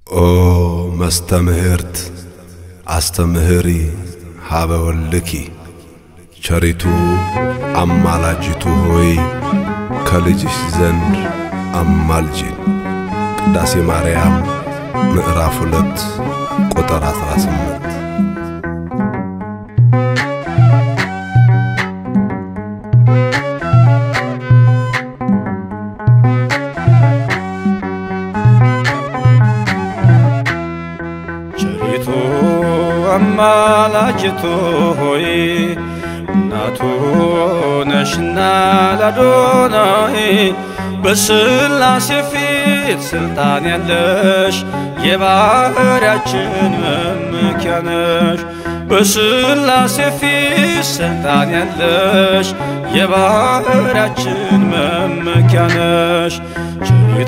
ኦ መስተምህርት አስተምህሪ ሀበ ወልኪ ቸሪቱ አማላጅቱ ሆይ ከልጅሽ ዘንድ አማልጂን። ቅዳሴ ማርያም ምዕራፍ ሁለት ቁጥር 18 ቸሪቱ አማላጅቱ ሆይ እናቱ ነሽና ላዶናይ በስላሴ ፊት ስልጣን ያለሽ የባህርያችን መመኪያ ነሽ። በስላሴ ፊት ስልጣን ያለሽ የባህርያችን መመኪያ ነሽ። ቸሪቱ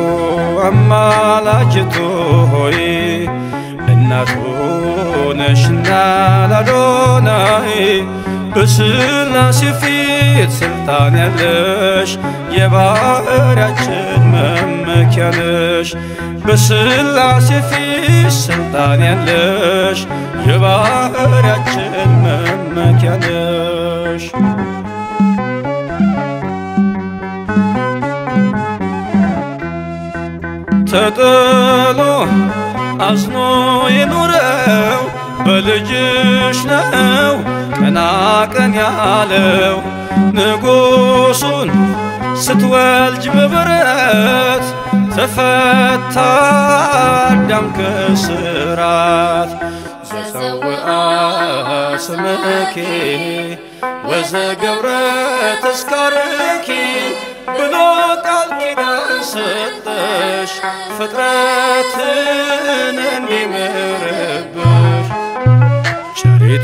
አማላጅቱ ሆይ እናቱ ነሽና ላዶናይ በስላሴ ፊት ስልጣን ያለሽ የባህርያችን መመኪያ ነሽ። በስላሴ ፊት ስልጣን ያለሽ የባህርያችን መመኪያ ነሽ። ተጥሎ አዝኖ የኖረው በልጅሽ ነው ቀና ቀን ያለው ንጉሱን ስትወልጅ በበረት ተፈታ አዳም ከስራት ዘፀውአ ስምኪ ወዘገብረ ተስካርኪ ብሎ ቃል ኪዳን ሰጠሽ ፍጥረትን እንዲምርብሽ ቸሪቱ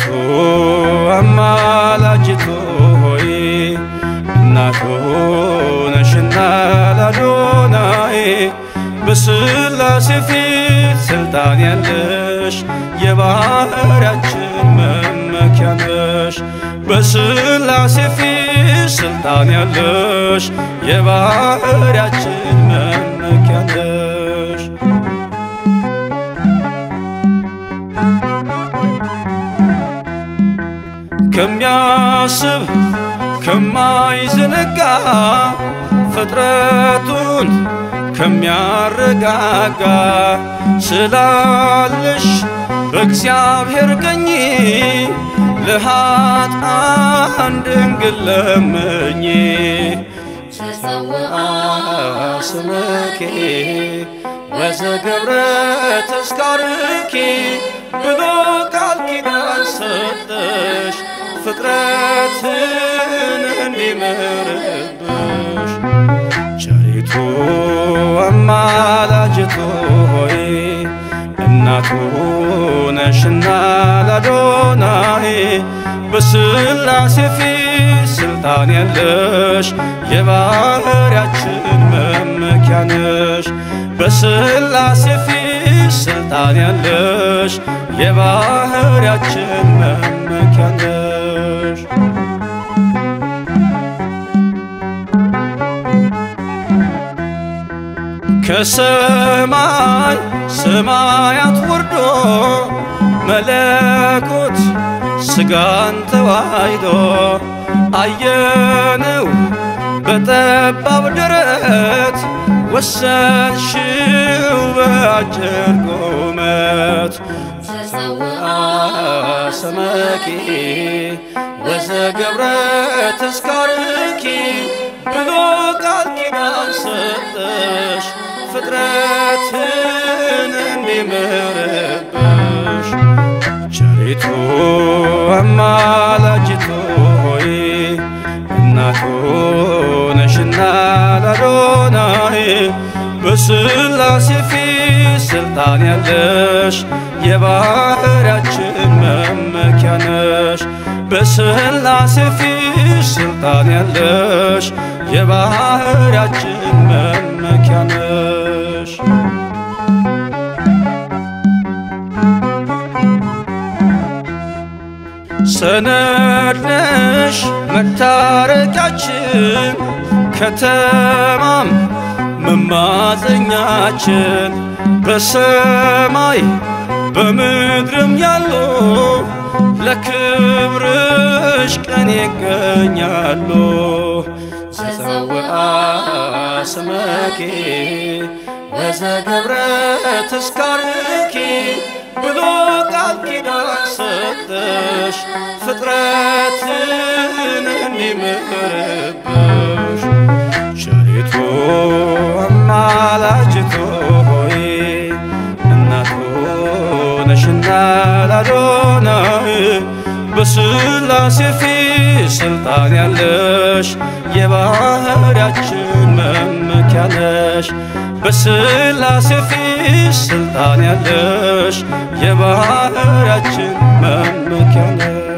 አማላጅቱ ሆይ እናቱ ነሽና ላዶናይ በስላሴ ፊት ስልጣን ያለሽ የባህርያችን መመኪያ ነሽ። በስላሴ ፊት ስልጣን ያለሽ የባህርያችን መመኪያ ነሽ። ከሚያስብ ከማይዘነጋ ፍጥረቱን ከሚያረጋጋ ስላለሽ በእግዚአብሔር ቀኝ ለኃጥአን ድንግል ለምኝ ተጸውአ ስምኪ ወዘገብረ ተስካርኪ ብሎ ቃል ኪዳን ሰጠሽ ፍጥረትን እንዲምርብሽ ቸሪቱ አማላጅቱ ሆይ እናቱ ነሽና ላዶናይ በስላሴ ፊት ስልጣን ያለሽ የባህርያችን መመኪያ ነሽ። በስላሴ ፊት ስልጣን ያለሽ የባህርያችን መመኪያ ነሽ። ከሰማይ ሰማያት ወርዶ መለኮት ስጋን ተዋሂዶ አየነው በጠባብ ደረት ወሰንሽው በአጭር ቁመት ተጸውአ ሰመኪ ወዘገብረ ተስካርኪ ብሎ ቃል ኪዳን ሰጠሽ ፍጥረትን እንዲምርብሽ ቸሪቱ አማላጅቱ ሆይ እናቱ ነሽና ላዶናይ በስላሴ ፊት ስልጣን ያለሽ የባህርያችን መመኪያ ነሽ። በስላሴ ፊት ስልጣን ያለሽ የባህርያችን መመኪያ ነሽ። ሰነድ ነሽ መታረቂያችን ከተማም መማፀኛችን በሰማይ በምድርም ያሉ ለክብርሽ ቀን ይገኛሉ። ዘፀውአ ስመኪ ወዘገብረ ተስካርኪ ብሎ ቃል ኪዳን ሰጠሽ ፍጥረትን እንዲምርብሽ ቸሪቱ አማላጅቱ ሆይ እናቱ ነሽና ላዶናይ በስላሴ ፊት ስልጣን ያለሽ የባህርያችን መመኪያ ነሽ። በስላሴ ፊት ስልጣን ያለሽ የባህርያችን መመኪያ ነሽ።